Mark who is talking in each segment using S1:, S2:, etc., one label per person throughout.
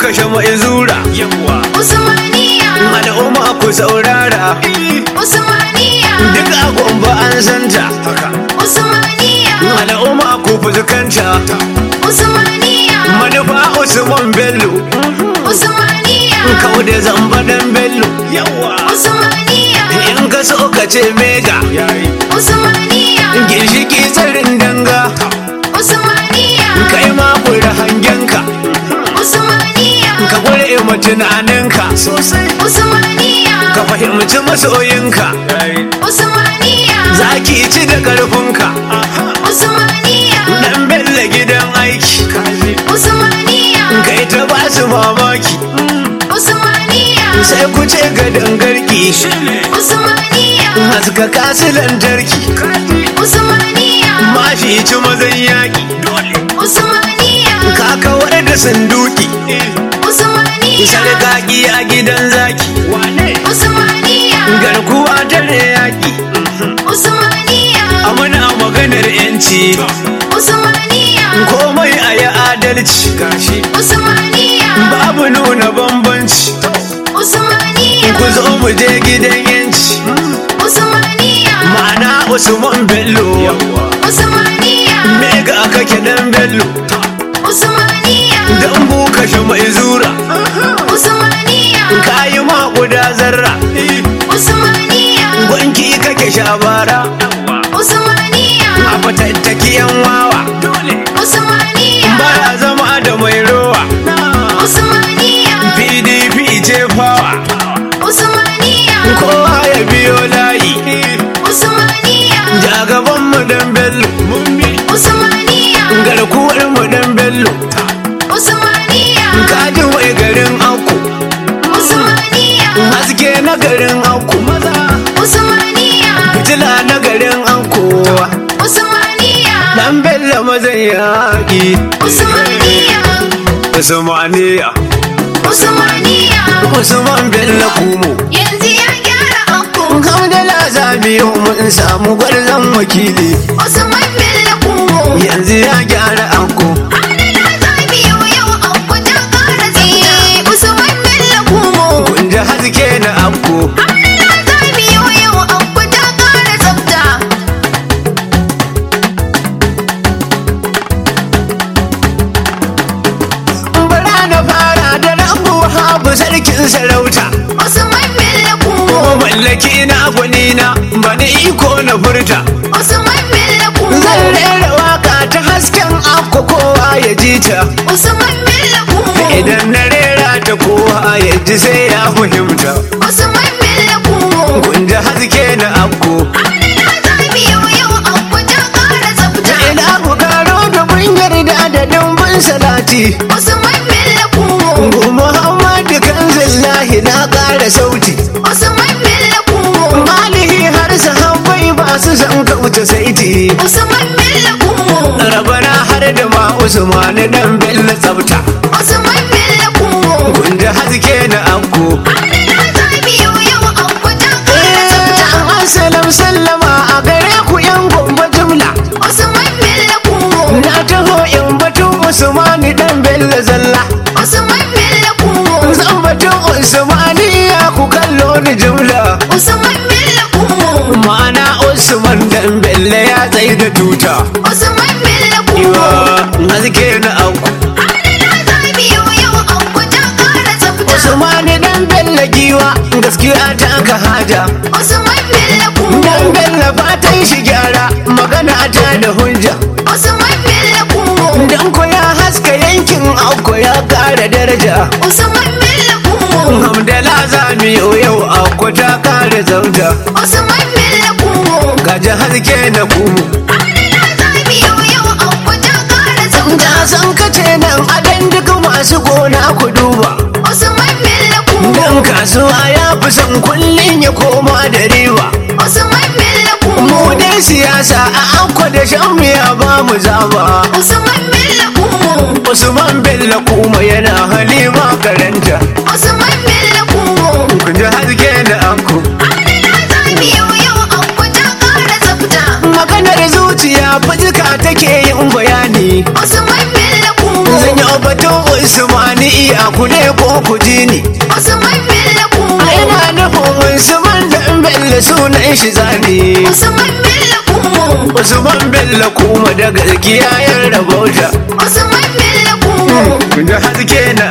S1: kashe mai zura yawa
S2: Usmaniya
S1: al'umma ku saurara
S2: Usmaniya
S1: duk a gombe an santa
S2: Usmaniya
S1: al'umma ku fuskanta
S2: Usmaniya
S1: manufa usman bello
S2: Usmaniya
S1: kau da zamba dan bello yawa
S2: Usmaniya
S1: in ka so ka ce mega
S2: Usmaniya
S1: ginshiki tsarin danga
S2: Usmaniya
S1: kai ma kura hangenka
S2: Usmaniya
S1: ka kure ma tunaninka sosai
S2: Usmaniya
S1: ka fahimci masoyinka
S2: Usmaniya
S1: zaki ci da karfinka
S2: Usmaniya
S1: dan bella gidan aiki
S2: Usmaniya
S1: kai ta ba su mamaki
S2: Usmaniya
S1: sai ku ce ga dangarki
S2: Usmaniya
S1: haska kasu lantarki
S2: Usmaniya
S1: mafi ci mazan yaƙi dole
S2: Usmaniya
S1: ka kawar da sanduki
S2: Usmaniya
S1: sarƙaƙi a gidan zaki wane
S2: Usmaniya
S1: garkuwa ta da yaƙi
S2: Usmaniya
S1: amina maganar yanci
S2: Usmaniya
S1: komai a yi adalci gashi
S2: Usmaniya
S1: babu nuna bambanci
S2: Usmaniya
S1: ku zo mu je gidan yanci
S2: Usmaniya
S1: ma'ana usman bello
S2: Usmaniya
S1: mega kake dan bello
S2: Usmaniya
S1: dan bu kashe mai zura
S2: Usmaniya
S1: kayi ma guda zarra
S2: Usmaniya
S1: gwanki kake shabara
S2: Usmaniya
S1: a fatattaki yan wawa
S2: Usmaniya
S1: baya zama da mai rowa
S2: Usmaniya
S1: pdp ce fawa
S2: Usmaniya
S1: kowa ya biyo layi
S2: Usmaniya
S1: jagaban mu dan bello
S2: Usmaniya
S1: garkuwar mu dan bello
S2: Usmaniya
S1: kaji mai garin aku
S2: Usmaniya
S1: haske na garin aku
S2: Usmaniya
S1: fitila na garin aku
S2: Usmaniya
S1: dan bello mazan yaƙi
S2: Usmaniya
S1: usmaniya
S2: Usmaniya
S1: usman bello kumo
S2: yanzu ya gyara anko
S1: hamdala zabiyo mun samu gwarzon wakili
S2: Usman Bello Kumo
S1: yanzu ya gyara anko
S2: Adana Zabiyo yau anko ta ƙara tsaye Usman Bello Kumo
S1: kun ji haske na anko
S2: Adana Zabiyo yau anko ta ƙara tsafta
S1: bara na fara da rambo habu sarkin sarauta
S2: Usman Bello Kumo
S1: ko mallaki na gwani na bani iko na furta
S2: Usman Bello
S1: zan
S2: Kumo
S1: rera waka ta hasken anko kowa ya ji ta
S2: Usman Bello Kumo
S1: idan na rera ta kowa ya ji sai ya fahimta
S2: Usman Bello Kumo
S1: kun ji haske na anko
S2: Adana Zabiyo yau anko ta ƙara tsafta
S1: ina ku karo da kun yarda da dimbin salati
S2: Usman Bello Kumo
S1: Gu Muhammadu kanzillahi na ƙara sauti
S2: Usman Bello Kumo
S1: Malihi har sahabbai ba su san kauce saiti
S2: Usman Bello Kumo
S1: Rabana har da ma Usman dan Bello tsafta
S2: Usman Bello Kumo
S1: Kun ji haske na anko
S2: Adana Zabiyo yau anko ta ƙara tsafta
S1: Assalam sallama a gare ku yan gombe jumla
S2: Usman Bello Kumo
S1: Na taho in batu Usman dan Bello zalla
S2: Usman Bello Kumo
S1: Zan batu Usmani ya ku kallo ni jumla
S2: Usman Bello Kumo
S1: Ma'ana Usman dan Bello ya tsaye da tuta
S2: Usman Bello Kumo
S1: Iwa haske na anko
S2: Adana Zabiyo yau anko ta ƙara tsafta
S1: Usman dan Bello giwa gaskiya ta ka haja
S2: Usman Bello Kumo
S1: Dan Bello fatan shi gyara magana ta da hujja
S2: Usman Bello Kumo
S1: Dan ko ya haska yankin auko ya kara daraja
S2: Usman Bello Kumo
S1: Hamdala zami yau auko ta kara zauta
S2: Usman Bello Kumo
S1: Gaji haske na kumu
S2: Adana Zabiyo yau anko ta ƙara tsafta
S1: Da san kace nan adan duk masu gona ku duba
S2: Usman Bello Kumo
S1: Dan kasuwa ya fi son kullum ya koma da riba
S2: Usman Bello Kumo
S1: Mu dai siyasa a auko da shan miya ba mu zaba
S2: Usman Bello Kumo
S1: Usman Bello kuma yana halima karanta
S2: Usman Bello Kumo
S1: kun ji haske da anko
S2: Adana Zabiyo yau anko ta ƙara tsafta
S1: maganar zuciya fajika take yin bayani
S2: Usman Bello Kumo
S1: zan yi batun usmani iya ku ne ko ku ji ni
S2: Usman Bello Kumo
S1: ina nufin Usman da Bello sunan shi zani
S2: Usman Bello Kumo
S1: Usman Bello kuma da gaskiya ya rabauta
S2: Usman Bello Kumo
S1: da haske na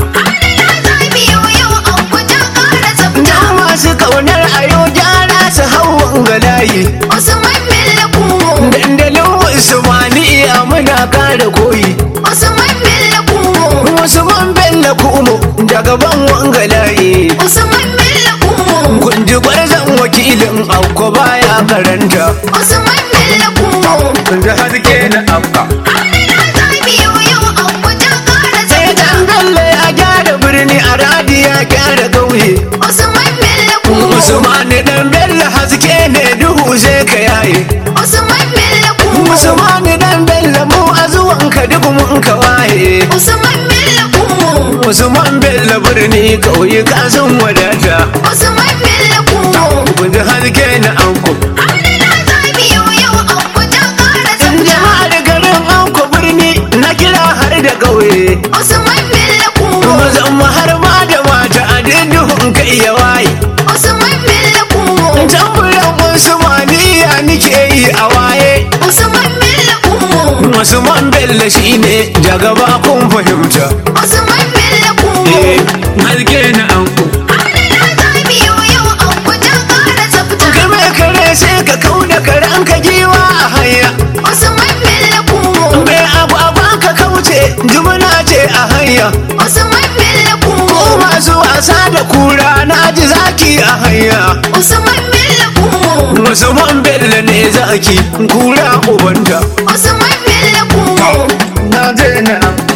S2: Adana zabi yau yau an kuta ƙara tsafta
S1: dan masu kaunar ayo gyara su hau galayi
S2: Usman Bello Kumo
S1: dandalin Usmaniya muna kara koyi
S2: Usman Bello Kumo
S1: Usman Bello kuma da gaban wangalayi
S2: Usman Bello Kumo
S1: kun ji gwarzon wakilin auko baya karanta
S2: Usman Bello Kumo
S1: da haske na afka
S2: Adana zabi yau yau an kuta ƙara
S1: sai
S2: tsafta
S1: dan Bello ya gyara birni a radi ya gyara ƙauye
S2: Usman Bello Kumo
S1: Usman dan Bello haske ne duhu sai ka yaye
S2: Usman Bello Kumo
S1: Usman dan Bello mu a zuwan ka duk mun ka waye
S2: Usman Bello Kumo
S1: Usman Bello birni ƙauye ka sun wadata
S2: Usman Bello Kumo
S1: kun ji haske na auko
S2: Adana zabi yau yau an kuta ƙara tsafta
S1: jama'ar garin auko birni na kira har da ƙauye
S2: Usman Bello Kumo
S1: mazan mu har ma da mata a duhun ka iya waye
S2: Usman Bello Kumo
S1: tamburan Usmaniya nike yi a waye
S2: Usman Bello Kumo
S1: Usman Bello shine jagaba kun fahimta
S2: Usman Bello Kumo
S1: eh haske na auko
S2: Adana zabi yau yau an kuta ƙara tsafta
S1: kai mai kare sai ka kauda karen ka giwa a hanya
S2: Usman Bello Kumo
S1: mai abu a ka kauce jumuna ce a hanya
S2: Usman Bello Kumo
S1: ko masu wasa da kura na ji zaki a hanya
S2: Usman Bello Kumo
S1: Usman Bello ne zaki kura ubanta
S2: Usman Bello Kumo
S1: na je na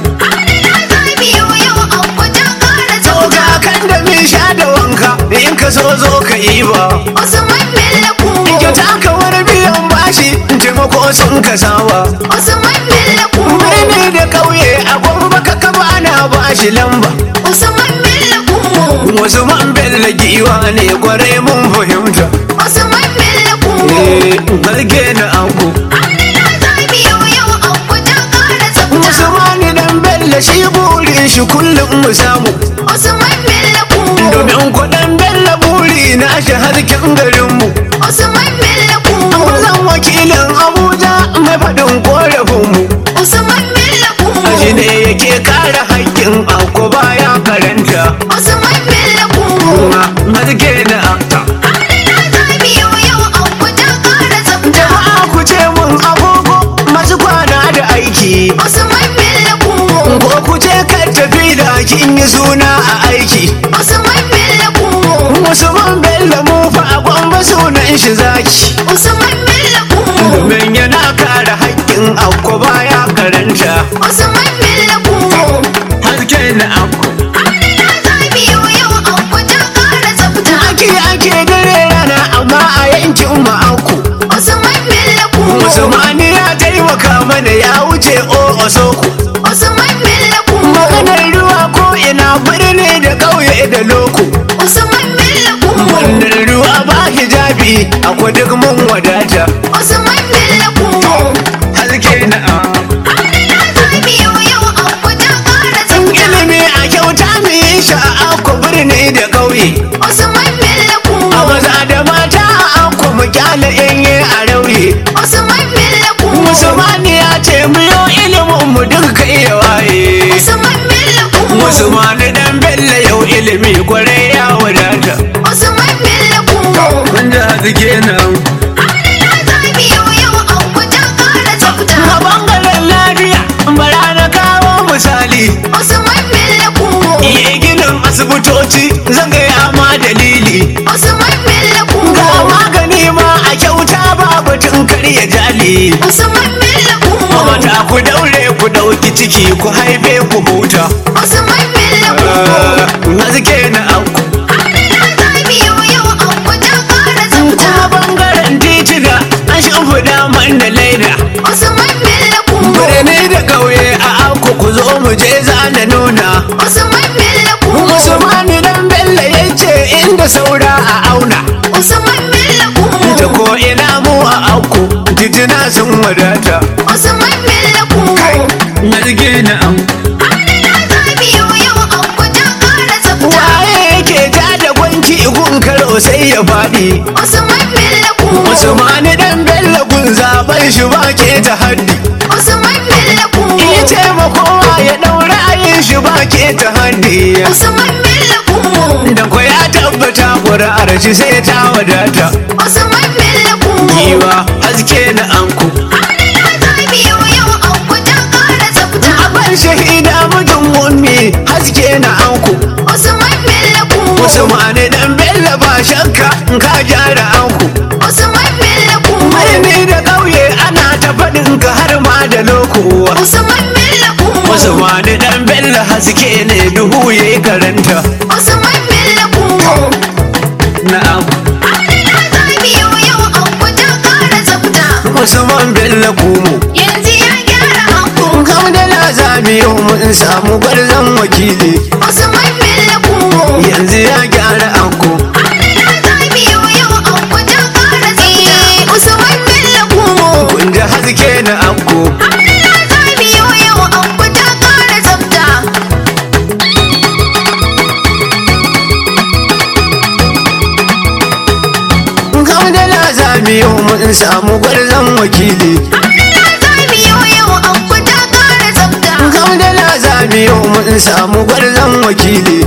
S2: Adana zabi yau yau an kuta ƙara
S1: to
S2: tsafta
S1: ga kan da min sha da wanka in ka so zo ka yi ba
S2: Usman Bello Kumo
S1: kyauta ka wani biyan bashi taimako sun ka sawa
S2: Usman Bello Kumo
S1: birni da ƙauye a gwamba ka kaba ana bashi lamba
S2: Usman Bello Kumo
S1: Usman Bello giwa ne kwarai mun fahimta
S2: Usman Bello Kumo
S1: eh harge na anko
S2: Adana zabi yau yau an kuta ƙara tsafta
S1: Usman dan Bello shi burin shi kullum mu samu
S2: Usman Bello Kumo
S1: domin kuɗin Bello buri na shi harkin garinmu
S2: Usman Bello Kumo
S1: Mazan wakilin Abuja mai faɗin korafinmu
S2: Usman Bello Kumo
S1: shi ne yake kare haƙƙin anko baya karanta
S2: Usman Bello Kumo
S1: kuma harge na anka
S2: Adana zabi yau yau an kuta ƙara tsafta
S1: jama'a ku ce mun agogo masu kwana da aiki
S2: Usman Bello Kumo
S1: ko ku ce ka tafi da kin yi suna a aiki
S2: Usman Bello Kumo
S1: Usman Bello mu fa a gwamba sunan shi zaki
S2: Usman Bello Kumo
S1: domin yana kare haƙƙin anko baya karanta
S2: Usman Bello Kumo
S1: haske na anko
S2: Adana zabi yau yau an kuta ƙara tsafta
S1: ake ake dare rana amma a yankin mu anko
S2: Usman Bello Kumo
S1: Usmani ya taimaka mana ya wuce o osoko
S2: Usman Bello Kumo
S1: maganar ruwa ko ina birni da ƙauye da loko
S2: Usman Bello Kumo
S1: wannan ruwa ba hijabi akwai duk mun wadata
S2: Usman Bello Kumo
S1: haske na anko
S2: Adana zabi yau yau an kuta ƙara tsafta
S1: ilimi a kyauta mu yi shi a anko birni da ƙauye
S2: Usman Bello
S1: a
S2: Kumo
S1: maza da mata a anko mu kyale yanye a rauye
S2: Usman Bello Kumo
S1: Musulmani ya ce mu yo ilimin mu duka iya waye
S2: Usman Bello Kumo
S1: Musulmani dan Bello yau ilimi kwarai ya wadata
S2: Usman Bello Kumo
S1: Kun ji haske nan
S2: Adana zabi yau yau an kuta ƙara tsafta
S1: A bangaren lafiya bara na kawo misali
S2: Usman Bello Kumo
S1: Iya ginin asibitoci zan gaya ma dalili
S2: Usman Bello Kumo
S1: Ga magani ma a kyauta ba batun karya jali
S2: Usman Bello Kumo
S1: Mata ku daure ku ɗauki ciki ku haife ku huta
S2: Usman Bello Kumo
S1: Haske na auku
S2: Adana zabi yau yau an kuta ƙara tsafta
S1: kuma bangaren titina an shimfiɗa man da laida
S2: Usman Bello Kumo
S1: birni da ƙauye a auku ku zo mu je zana nuna
S2: Usman Bello Kumo
S1: Usmani dan Bello ya ce inda saura a auna
S2: Usman Bello Kumo
S1: ta ko ina mu a auku titina sun wadata
S2: Usman Bello Kumo
S1: na na an
S2: Adana zabi yau yau
S1: ban shi ba ke ta haddi
S2: Usman Bello Kumo.
S1: iya taimakowa ya ɗaura ayin shi ba ke ta haddi
S2: Usman Bello Kumo.
S1: da ko ya tabbata ƙuri'ar shi sai ta wadata
S2: Usman Bello Kumo.
S1: giwa haske na anku
S2: Amina ta biyo yau an kuta ƙara tsafta.
S1: ban shahida mutum ummi haske na anku
S2: Usman Bello Kumo.
S1: Usmani dan Bello ba shakka in ka gyara anku
S2: Usman Bello Kumo.
S1: Mai da ƙauye ana ta faɗin ka har ma da lokuwa
S2: Usman Bello Kumo.
S1: Usmani dan Bello haske ne duhu yayi karanta
S2: Usman Bello Kumo.
S1: na'am
S2: Amina ta biyo yau an kuta ƙara tsafta.
S1: Usman Bello kumu
S2: Yanzu ya gyara anko.
S1: Kamdala zamiyo mun samu gwarzon wakili
S2: Usman Bello Kumo.
S1: yanzu ya gyara anko
S2: Amina ta biyo yau an kuta ƙara tsafta. Usman Bello Kumo.
S1: kun ji haske na anko
S2: Amina ta biyo yau an kuta ƙara tsafta.
S1: Kamdala zamiyo mun samu gwarzon wakili
S2: Amina ta biyo yau an kuta ƙara tsafta.
S1: Kamdala zamiyo mun samu gwarzon wakili